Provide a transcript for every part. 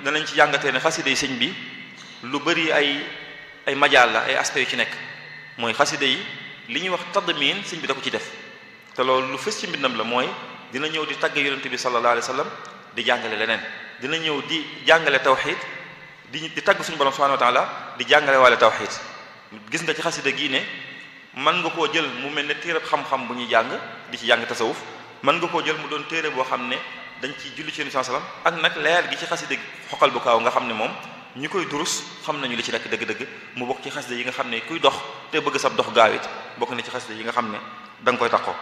danañ ci jàngatee ne xasida yi sëñ bi lu bari ay ay majaal la ay aspects yu ci nekk mooy xasida yi li ñuy wax tadmin sëñ bi da ko ci def te loolu lu fës ci mbindam la mooy dina ñëw di tagg yonente bi sallallahu alayhi wa sallam di jàngale leneen dina ñëw di jàngale tawxid di di tagg suñu borom subhanahu wa taala di jàngale waale tawxid gis nga ci xasida gii ne mën nga koo jël mu mel ne téereb xam-xam bu ñuy jàng di ci jàng tasawuf mën nga koo jël mu doon téere boo xam ne dañ ci julli ci yonente sallam ak nag leer gi ci xasida xoqal bu kaaw nga xam ne moom ñi koy durus xam nañu li ci nekk dëgg-dëgg mu bokk ci xasida yi nga xam ne kuy dox te bëgg sab dox gaaw it bokk na ci xasida yi nga xam ne da nga koy taxoo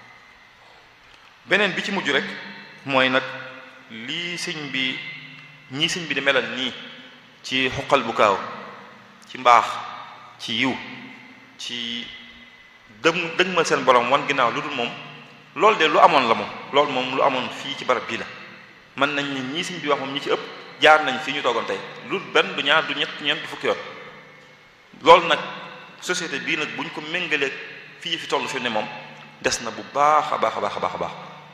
beneen bi ci mujj rek mooy nag lii sëñ bi ñii sëñ bi di melal nii ci xuqal bu kaaw ci mbaax ci yiw ci dëm dëgmal seen borom wan ginnaaw lu dul moom loolu de lu amoon la moom loolu moom lu amoon fii ci barab bii la mën nañ ni ñii sëñ bi wax moom ñi ci ëpp jaar nañ fii ñu toogoon tey lu benn du ñaar du ñett ñeent du fukki yoon loolu nag société bii nag bu ñu ko méngalee fii fi toll fi ne moom des na bu baax a baax a baax a baax a baax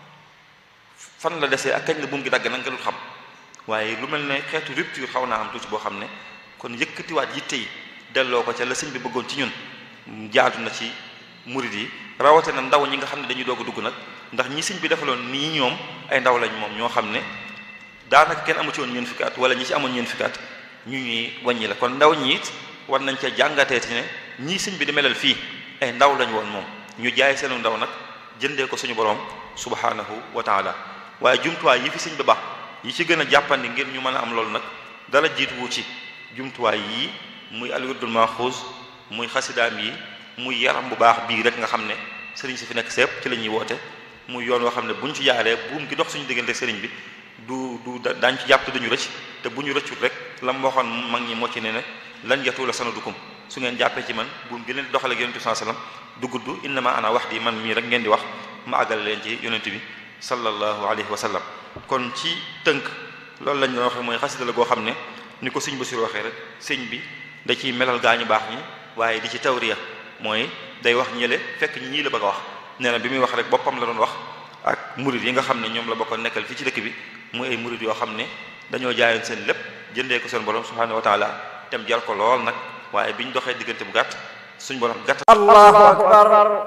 fan la desee ak kañ la buum gi dagg nag nga dul xam waaye lu mel ne xeetu rupture xaw naa am tuuti boo xam ne kon yëkkatiwaat yitte yi delloo ko ca la sëñ bi bëggoon ci ñun jaadu na ci murid yi rawate na ndaw ñi nga xam ne dañuy doog a dugg nag ndax ñi sëñ bi defaloon nii ñoom ay ndaw lañ moom ñoo xam ne daanaka kenn amu ci woon ñeent fukki at wala ñi ci amoon ñeent fukki at ñu ñuy wàññi la kon ndaw ñi it war nañ ca jàngatee ci ne ñii sëñ bi di melal fii ay ndaw lañ woon moom ñu jaay seenu ndaw nag jëndee ko suñu borom subhanahu wa taala waaye jumtuwaay yi fi sëñ bi baax yi ci gën a jàppandi ngir ñu mën a am loolu nag dara jiituwu ci jumtuwaay yii muy alwirdul maxuus muy xasidaam yi muy yaram bu baax bii rek nga xam ne sëriñ si fi nekk sépp ci la ñuy woote muy yoon woo xam ne buñ ci jaaree buum gi dox suñu diggante sëriñ bi du du daañ ci jàpp te duñu rëcc te bu ñu rëccut rek la mu waxoon mag ñi moo ci ne ne lan yatu la sanadukum su ngeen jàppee ci man buum gi leen doxale ak yonente bi sallallahu alayhi wasallam du gudd innama ana wax di man mii rek ngeen di wax ma àggale leen ci yonente bi sallallahu alayhi wa sallam kon ci tënk loolu lañ doon waxee mooy xasida la goo xam ne ni ko sëñ Basiru waxee rek sëñ bi da ciy melal gaa ñu baax ñi waaye di ci tawriya mooy day wax ñële fekk ñii la bëgg a wax nee na bi muy wax rek boppam la doon wax ak murid yi nga xam ne ñoom la bokkoon nekkal fii ci dëkk bi muy ay murid yoo xam ne dañoo jaayoon seen lépp jëndee ko seen borom subhanahu wa taala tem jar ko lool nag waaye bi ñu doxee diggante bu gàtt suñ borom gàtt allahu akbar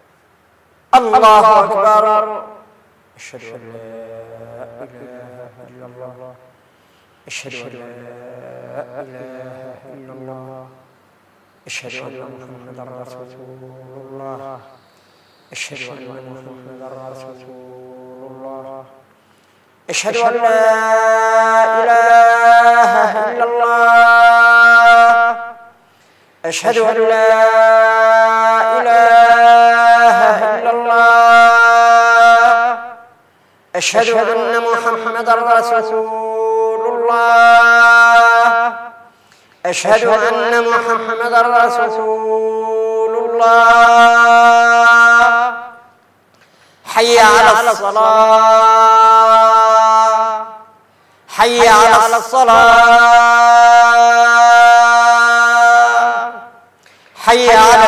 allahu akbar ashhadu an la ilaha illa allah ashhadu an la ilaha illa allah ashhadu anna muhammadan rasulullah ashhadu anna muhammadan rasulullah ashhadu an la ilaha illa allah ashhadu an la ilaha illa allah ashhadu anna muhammadan rasulullah ashhadu anna muhammadan rasulullah hayya ala salah hayya ala salah hayya ala